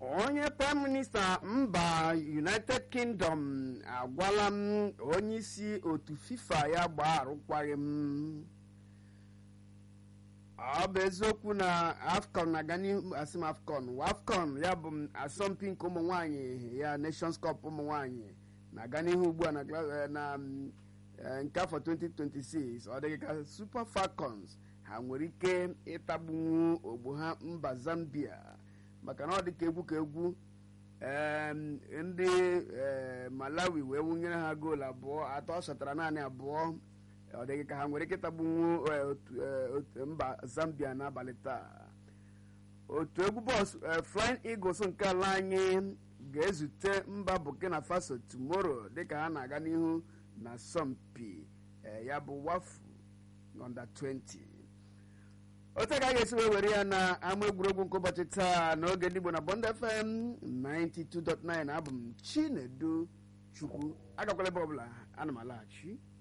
onye prime minista mba united kingdom agwala m onye isi otu fifa ya gbaa arụkwaghị m ọ bụ eziokwu na afcon na-aga n'ihu asị m afcon afcon ya bụ m asọmpi nke ụmụ nwanyị ya nations cup ụmụ nwanyị na-aga n'ihu ugbu a na gla- eh, na mm, eh, nke afọ 2026 ọ dịghị ka super falcons ha nwere ike ịtagbunwu ogbo ha mba zambia maka na ọ dị ka egwu ka egwu em, ndị eh, malawi wee wụnyere ha goolu abụọ atọ sọtara naanị abụọ ọ dịghị ka ha nwere ike ịtagbunwu eh, otu- eh, otu mba zambia n'abalị taa otu egwu bọọsụ eh, flying eagles nke ala anyị ga-ezute mba burkina faso tomorrow dịka ha na-aga n'ihu na asọmpi eh, ya bụ wafu under 20 otu ka a ga-esi wee were ya na ama egwuregwu nke ụbọchị taa n'oge ndị Igbo na Bond FM 92.9 abụ m Chinedu Chukwu agakwala ebe ọbụla ana m alaghachi